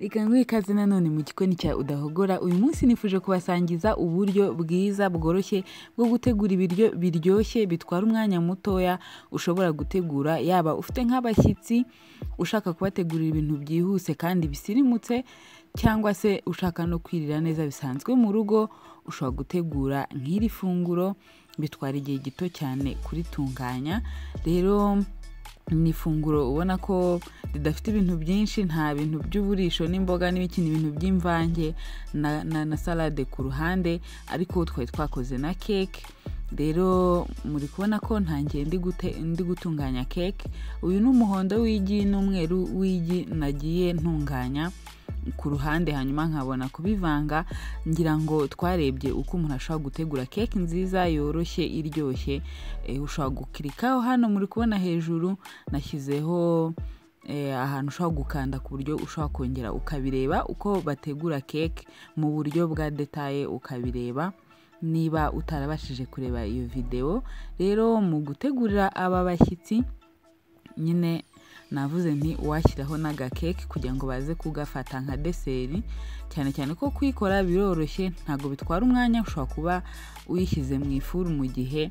Reka nguhe ikaze nanone mu gikoni cya Udahogora, uyu munsi nifuje kubasangiza uburyo bwiza bworoshye bwo gutegura ibiryo biryoshye bitwara umwanya mutoya ushobora gutegura, yaba ufite nk'abashyitsi ushaka kubategurira ibintu byihuse kandi bisirimutse, cyangwa se ushaka no kwirira neza bisanzwe mu rugo, ushobora gutegura nk'iri funguro, bitwara igihe gito cyane kuritunganya, rero ni ifunguro ubona ko ridafite ibintu byinshi, nta bintu by'uburisho n'imboga n'ibikindi bintu by'imvange na, na, na salade ku ruhande, ariko twari twakoze na cake rero muri kubona ko ntangiye ndi gute- ndi gutunganya cake uyu ni umuhondo w'igi n'umweru w'igi nagiye ntunganya ku ruhande hanyuma nkabona kubivanga ngira ngo twarebye uko umuntu ashobora gutegura keke nziza yoroshye iryoshye Eh, ushobora gukirikaho hano muri kubona hejuru nashyizeho eh, ahantu ushobora gukanda ku buryo ushobora kongera ukabireba uko bategura keke mu buryo bwa detaye ukabireba niba utarabashije kureba iyo videwo rero mu gutegurira aba bashyitsi nyine navuze nti washyiraho n'agakeke kugira ngo baze kugafata nka deseri cyane cyane ko kuyikora biroroshye ntabwo bitwara umwanya ushobora kuba uyishyize mu ifuru mu gihe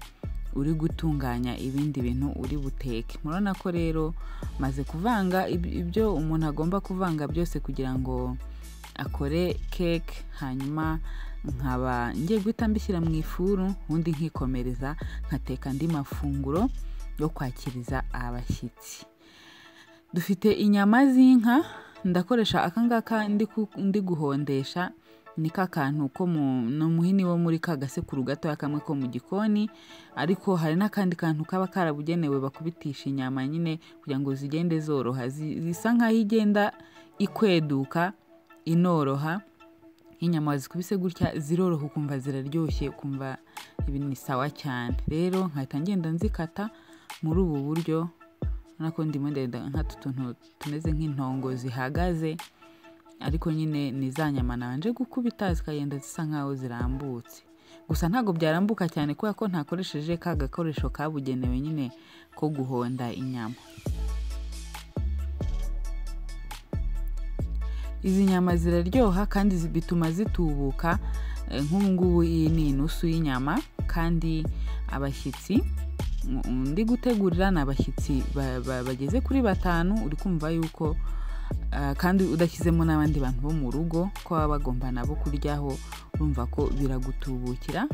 uri gutunganya ibindi bintu uri buteke murabona ko rero maze kuvanga ib- ibyo umuntu agomba kuvanga byose kugira ngo akore cake hanyuma nkaba ngiye guhita mbishyira mu ifuru ubundi nkikomereza nkateka andi mafunguro yo kwakiriza abashyitsi dufite inyama z'inka ndakoresha aka ngaka ndi ku- ndi guhondesha ni ka kantu ko mu ni umuhini wo muri ka gasekuru gatoya kamwe ko mu gikoni ariko hari n'akandi kantu kaba karabugenewe bakubitisha inyama nyine kugira ngo zigende zoroha zi- zisa nk'aho igenda ikweduka inoroha inyama wazikubise gutya ziroroha ukumva ziraryoshye ukumva ibi ni sawa cyane rero nkahita ngenda nzikata muri ubu buryo urabona ko ndimo ndenda nk'utu tuntu tumeze nk'intongo zihagaze ariko nyine ni za nyama nabanje gukubita zikagenda zisa nk'aho zirambutse gusa ntabwo byarambuka cyane kubera ko ntakoresheje ka gakoresho kabugenewe nyine ko guhonda inyama izi nyama ziraryoha kandi zi- bituma zitubuka Eh, nk'ubu ngubu iyi ni inusu y'inyama kandi abashyitsi mm, ndi gutegurira ni abashyitsi ba- ba- bageze kuri batanu uri kumva yuko ah, kandi udashyizemo n'abandi bantu bo mu rugo ko baba bagomba nabo kuryaho urumva ko biragutubukira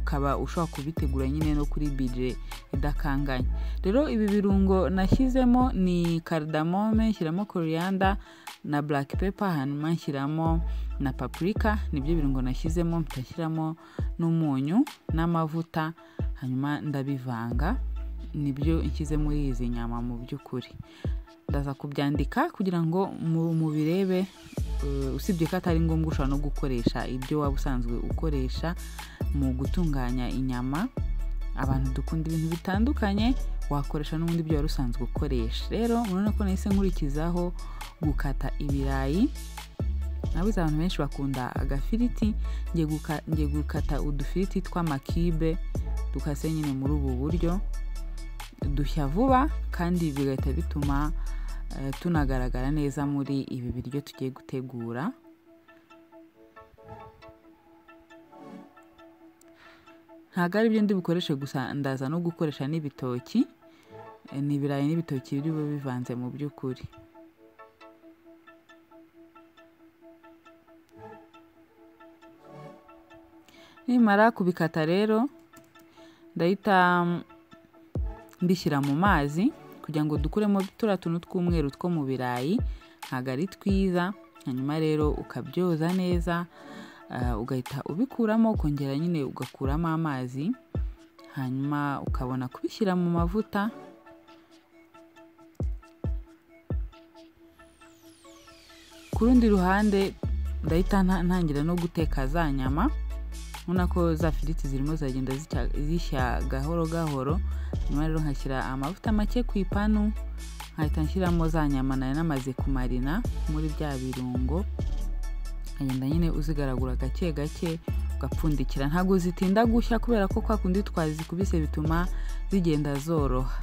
ukaba ushobora kubitegura nyine no kuri bije idakanganye rero ibi birungo nashyizemo ni kardamome nshyiramo koriyanda na black pepper hanyuma nshyiramo na paprika nibyo birungo nashyizemo mpita nshyiramo n'umunyu n'amavuta hanyuma ndabivanga nibyo nshyize muri izi nyama mu by'ukuri ndaza kubyandika kugira ngo mu- mubirebe eh, usibye ko atari ngombwa ushobora no gukoresha ibyo waba usanzwe ukoresha mu gutunganya inyama abantu dukunda ibintu bitandukanye wakoresha n'ubundi ibyo wari usanzwe ukoresha rero murabona ko nahise nkurikizaho gukata ibirayi nabuze abantu benshi bakunda agafiriti ngiye guka- ngiye gukata udufiriti tw'amakibe dukase nyine muri ubu buryo dushya vuba kandi bigahita bituma eh, tunagaragara neza muri ibi biryo tugiye gutegura ntabwo ari byo ndi bukoreshe gusa ndaza no gukoresha n'ibitoki Eh, ni ibirayi n'ibitoki biri bube bivanze mu by'ukuri nimara kubikata rero ndahita mm, mbishyira mu mazi kugira ngo dukuremo turiya tuntu tw'umweru two mu birayi ntabwo ari twiza hanyuma rero ukabyoza neza ah, ugahita ubikuramo ukongera nyine ugakuramo amazi hanyuma ukabona kubishyira mu mavuta ku rundi ruhande ndahita nta- ntangira no guteka za nyama ubona ko za firiti zirimo ziragenda zicya- zishya gahoro gahoro nyuma rero nkashyira amavuta make ku ipanu nkahita nshyiramo za nyama nari namaze kumarina muri bya birungo nkagenda nyine uzigaragura gake gake ugapfundikira ntabwo zitinda gushya kubera ko kwa kundi twazikubise bituma zigenda zoroha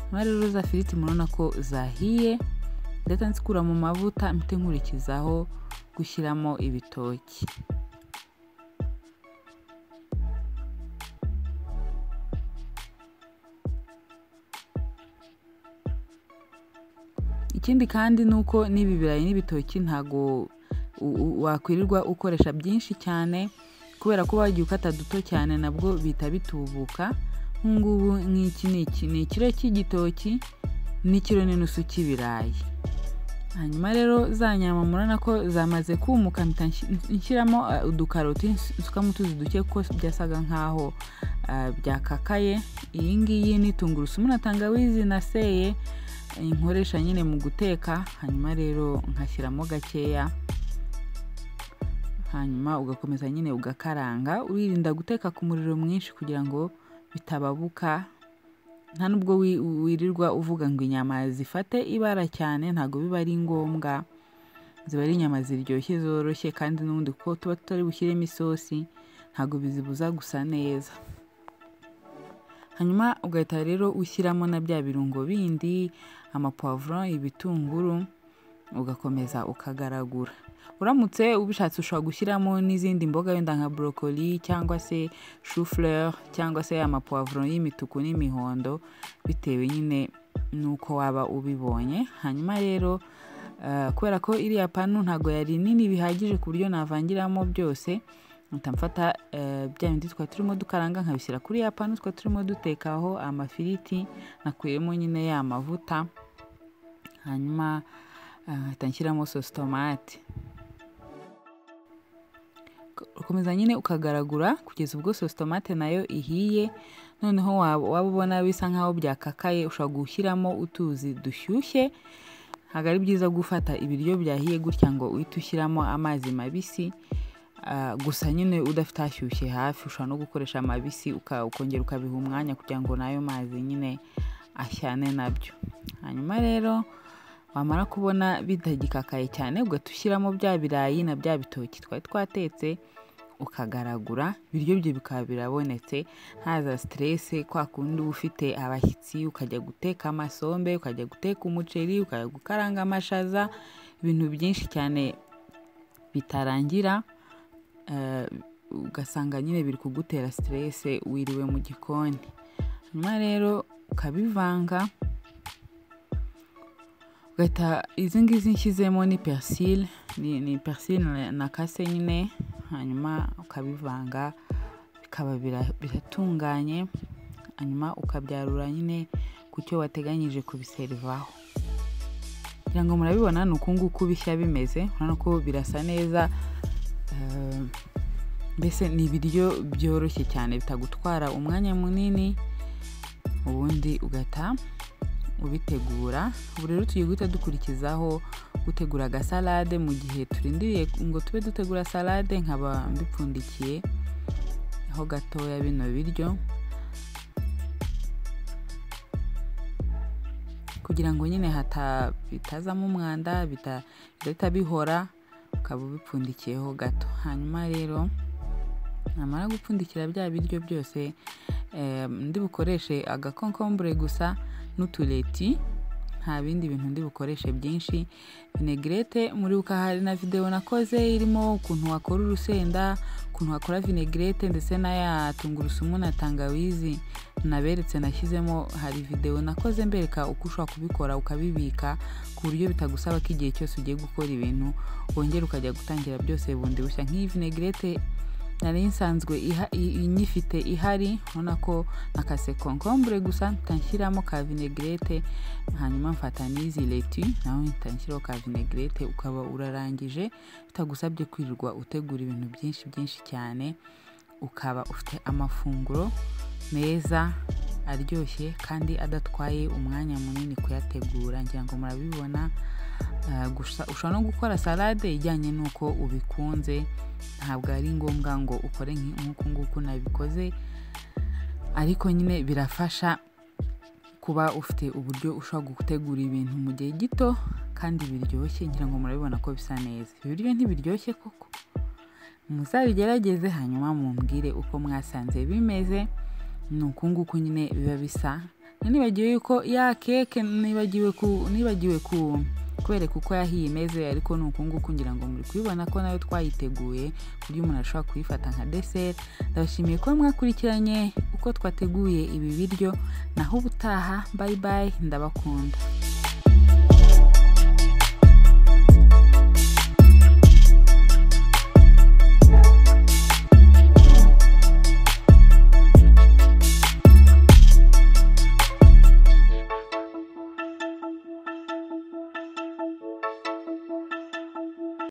nyuma rero za firiti murabona ko zahiye ndetse nsikura mu mavuta mpite nkurikizaho gushyiramo ibitoki ikindi kandi ni uko n'ibi birayi n'ibitoki ntago u- u- wakwirirwa ukoresha byinshi cyane kubera ko wagiye ukata duto cyane nabwo bihita bitubuka nk'ubu nk'iki ni iki ni ikiro cy'igitoki n'ikiro n'inusu cy'ibirayi hanyuma rero za nyama murabona ko zamaze kumuka mpita nshi- nshyiramo eh, udukaroti nsu- nsukamo utuzi duke kuko byasaga nkaho ah, byakakaye iyi ngiyi ni tungurusumu na tangawizi naseye inkoresha nyine mu guteka hanyuma rero nkashyiramo gakeya hanyuma ugakomeza nyine ugakaranga wirinda guteka ku muriro mwinshi kugira ngo bitababuka nta nubwo wi- wirirwa uvuga ngo inyama zifate ibara cyane ntabwo biba ari ngombwa ziba ari inyama ziryoshye zoroshye kandi n'ubundi kuko tuba tutari bushyiremo isosi ntabwo bizibuza gusa neza hanyuma ugahita rero ushyiramo na bya birungo bindi amapavuro ibitunguru ugakomeza ukagaragura uramutse ubishatse ushobora gushyiramo n'izindi mboga wenda nka borokoli cyangwa se shufureri cyangwa se amapavuro y'imituku n'imihondo bitewe nyine n'uko waba ubibonye hanyuma rero eh, kubera ko iriya panu ntabwo yari nini bihagije ku buryo navangiramo byose mpita mfata eh, bya bindi twari turimo dukaranga nkabishyira kuri ya panu twari turimo dutekaho amafiriti nakuyemo nyine ya mavuta hanyuma eh, mpita nshyiramo sositomate ukomeza nyine ukagaragura kugeza ubwo sositomate nayo ihiye noneho waba waba ubona bisa nkaho byakakaye ushobora gushyiramo utuzi dushyushye ntabwo ari byiza gufata ibiryo byahiye gutya ngo uhite ushyiramo amazi mabisi Ah, gusa nyine udafite ashyushye hafi ushobora no gukoresha amabisi uka- ukongera ukabiha umwanya kugira ngo n'ayo mazi nyine ashyane nabyo hanyuma rero wamara kubona bitagikakaye cyane ugahita ushyiramo bya birayi na bya bitoki twari twatetse ukagaragura ibiryo bye bikaba birabonetse ntaza siterese kwa kundi uba ufite abashyitsi ukajya guteka amasombe ukajya guteka umuceri ukajya gukaranga amashaza ibintu byinshi cyane bitarangira eh, ugasanga nyine biri kugutera siterese wiriwe mu gikoni hanyuma rero ukabivanga ugahita izi ngizi nshyizemo ni persile ni, ni persile na- nakase nyine hanyuma ukabivanga bikaba bira- biratunganye hanyuma ukabyarura nyine ku cyo wateganyije kubiserivaho kugira ngo murabibona ni uku nguku bishya bimeze urabona ko birasa neza eh, mbese ni ibiryo byoroshye cyane bitagutwara umwanya munini ubundi ugata ubitegura ubu rero tugiye guhita dukurikizaho gutegura agasalade mu gihe turindiriye ngo tube dutegura salade nkaba mbipfundikiye ho gatoya bino biryo kugira ngo nyine hata bitazamo umwanda bita- bidahita bihora ukaba ubipfundikiyeho gato hanyuma rero namara gupfundikira bya biryo byose eh, ndi bukoreshe agakonkombure gusa n'utureti nta bindi bintu ndi bukoreshe byinshi vinaigrette muribuka hari na videwo nakoze irimo ukuntu wakora urusenda ukuntu wakora vinaigrette ndetse n'aya tungurusumu na tangawizi naberetse nashyizemo hari videwo nakoze mbereka uko ushobora kubikora ukabibika ku buryo bitagusaba ko igihe cyose ugiye gukora ibintu wongera ukajya gutangira byose bundi bushya nk'iyi vinaigrette nari nsanzwe iha- i- inyifite ihari ubona ko nakase konkombure gusa mpita nshyiramo ka vinaigrette hanyuma mfata n'izi leti naho mpita nshyiraho ka vinaigrette ukaba urarangije bitagusabye kwirirwa utegura ibintu byinshi byinshi cyane ukaba ufite amafunguro meza aryoshye kandi adatwaye umwanya munini kuyategura ngira ngo murabibona Ah, gusa ushobora no gukora salade ijyanye n'uko ubikunze ntabwo ari ngombwa ngo ukore nki- nk'uku nguku nabikoze ariko nyine birafasha kuba ufite uburyo ushobora gutegura ibintu mu gihe gito kandi biryoshye ngira ngo murabibona ko bisa neza ibiryo ntibiryoshye koko muzabigerageze hanyuma mumbwire uko mwasanze bimeze ni uku nguku nyine biba bisa nibagiwe yuko ya keke nibagiwe ku nibagiwe ku kubereka uko yahiye imeze ariko ni ukunguku ngira ngo muri kubibona ko nayo twayiteguye ku buryo umuntu ashobora kuyifata nka deseri ndabashimiye kuba mwakurikiranye uko twateguye ibi biryo naho ubutaha bayi bayi ndabakunda